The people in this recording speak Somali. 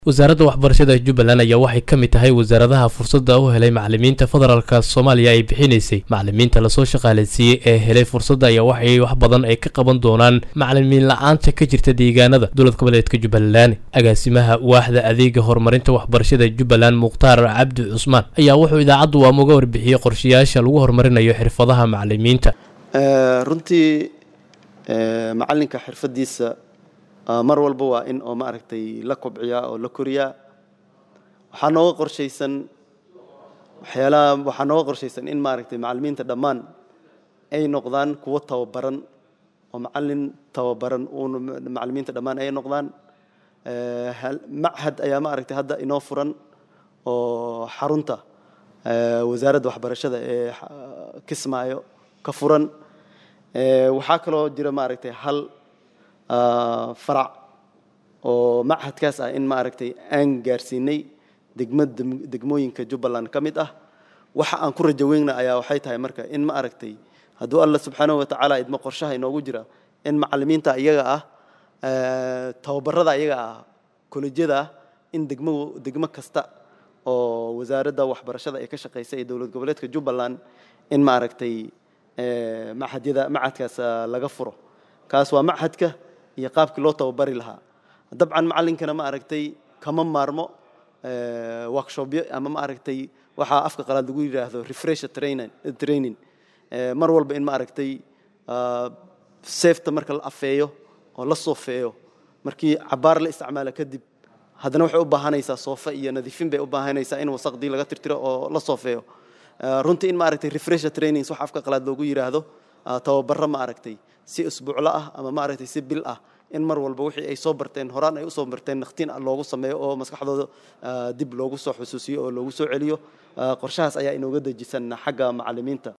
wasaaradda waxbarashada jubbaland ayaa waxay ka mid tahay wasaaradaha fursadda u helay macalimiinta federaalka soomaaliya ay bixinaysay macalimiinta lasoo shaqaalaysiiyey ee helay fursadda ayaa waxay wax badan ay ka qaban doonaan macalimiin la-aanta ka jirta deegaanada dowlad goboleedka jubbaland agaasimaha waaxda adeega horumarinta waxbarashada jubbaland mukhtaar cabdi cusmaan ayaa wuxuu idaacaddu waama uga warbixiyey qorshayaasha lagu horumarinayo xirfadaha macalimiinta runtii macalinka xirfadiisa mar walba waa in oo maaragtay la kobciyaa oo la koriyaa waxaa nooga qorshaysan waxyaalaha waxaa nooga qorshaysan in maaragtay macalimiinta dhammaan ay noqdaan kuwo tababaran oo macalin tababaran uun macalimiinta dhammaan ay noqdaan machad ayaa maaragtay hadda inoo furan oo xarunta wasaaradda waxbarashada ee kismaayo ka furan waxaa kaloo jira maaragtay hal farac oo machadkaas ah in maaragtay aan gaarsiinay degma degmooyinka jubbaland ka mid ah waxa aan ku rajaweyna ayaa waxay tahay marka in ma aragtay hadduu alla subxaanahu watacaala idmo qorshaha inoogu jira in macalimiinta iyaga ah tababarada iyaga ah kolejyada ah in degmo degmo kasta oo wasaaradda waxbarashada ay ka shaqaysa ee dowlad goboleedka jubbaland in maaragtay machadyada machadkaas laga furo kaas waa machadka iyo qaabkii loo tababari lahaa dabcan macalinkana ma aragtay kama maarmo workshopyo ama ma aragtay waxaa afka qalaad lagu yidhaahdo refresher training mar walba in ma aragtay safeta marka la afeeyo oo la soofeeyo markii cabaar la isticmaalo kadib haddana waxay u baahanaysaa soofe iyo nadiifin bay u baahanaysaa in wasaqdii laga tirtiro oo la soofeeyo runtii in ma aragtay refresher trainings wax afka qalaad loogu yidhaahdo tababaro ma aragtay si isbuuclo ah ama maaragtay si bil ah in mar walba wixii ay soo barteen horaan ay usoo barteen nakhtiin loogu sameeyo oo maskaxdooda dib loogu soo xusuusiyo oo loogu soo celiyo qorshahaas ayaa inooga dejisan xagga macalimiinta